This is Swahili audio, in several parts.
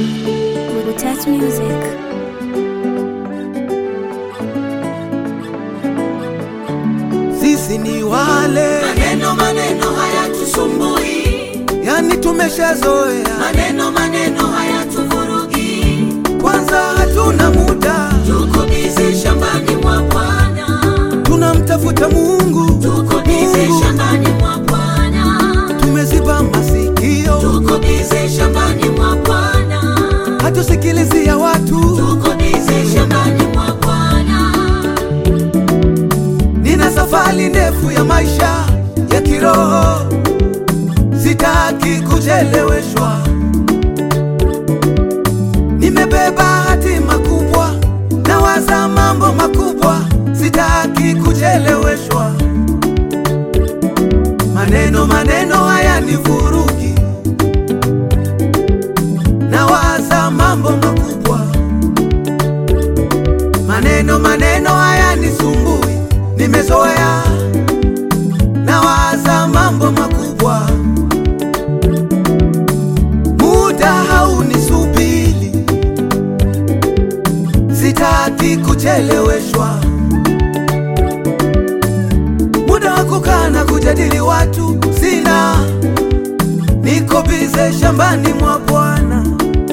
Touch Music. Sisi ni wale Maneno maneno hayatusumbui, yani, tumeshazoea. maneno maneno hayatuvurugi. Kwanza hatuna muda, Tuko bizi shambani mwa Bwana, tunamtafuta Mungu. tuko bizi Mungu. shambani mwa Bwana, Tumeziba masikio, tuko bizi shambani mwa Bwana, hatusikilizi ya watu. tuko bizi shambani mwa Bwana. Nina safari ndefu ya maisha ya kiroho, sitaki kucheleweshwa. Nimebeba hatima kubwa, nawaza mambo makubwa, sitaki kucheleweshwa. Maneno maneno haya ni vurugi, nawaza mambo makubwa maneno maneno haya ni sumbui, nimezoea nawaza mambo makubwa, muda haunisubiri, sitaki kucheleweshwa. Muda wa kukaa na kujadili watu sina, niko bize shambani mwa Bwana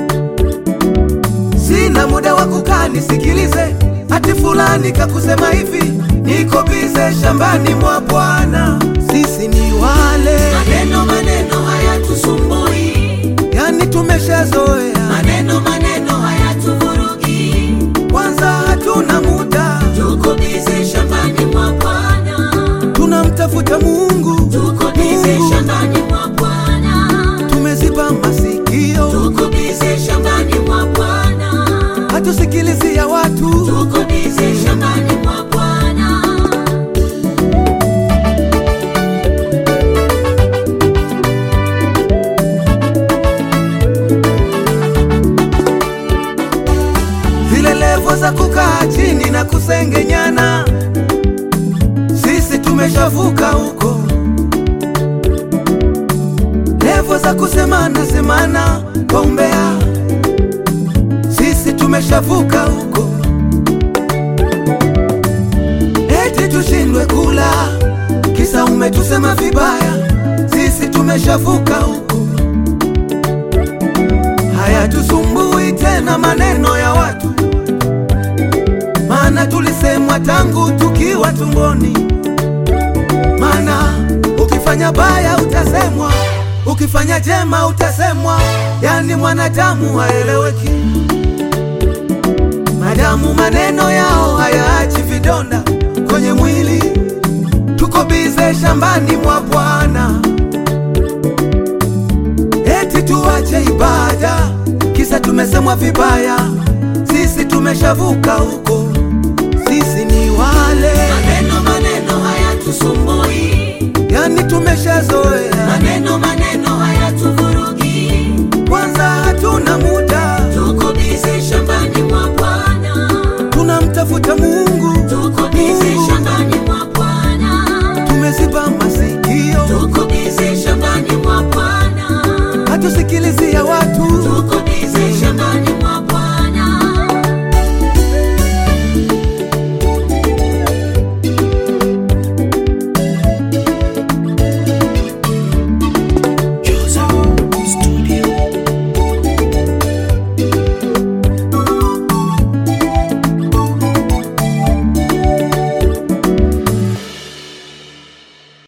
sina muda wa kukaa nisikilize ati fulani kakusema hivi, niko bize shambani mwa Bwana. Sisi ni wale Maneno maneno hayatusumbui, yani, tumeshazoea. maneno maneno hayatuvurugi. Kwanza hatuna muda, Tuko bizi shambani mwa Bwana, tunamtafuta Mungu. tuko bizi Mungu. shambani mwa Bwana, Tumeziba masikio, tuko bizi shambani mwa Bwana, hatusikilizi ya watu. tuko bizi shambani mwa Bwana. zile levo za kukaa chini na kusengenyana, sisi tumeshavuka huko. Levo za kusemana semana kwa umbea, sisi tumeshavuka huko. Eti tushindwe kula kisa umetusema vibaya, sisi tumeshavuka huko. Hayatusumbui tena maneno ya watu, maana tulisemwa tangu tukiwa tumboni. Maana ukifanya baya utasemwa, ukifanya jema utasemwa, yani mwanadamu haeleweki. Madamu maneno yao hayaachi vidonda kwenye mwili, tuko bize shambani mwa Bwana eti tuache ibada kisa tumesemwa vibaya. Sisi tumeshavuka huko, sisi ni wale Maneno maneno hayatusumbui, yani, tumeshazoea. maneno maneno hayatuvurugi. Kwanza hatuna muda, Tuko bizi shambani mwa Bwana, tunamtafuta Mungu. tuko bizi Mungu. shambani mwa Bwana, Tumeziba masikio, tuko bizi shambani mwa Bwana, hatusikilizi ya watu.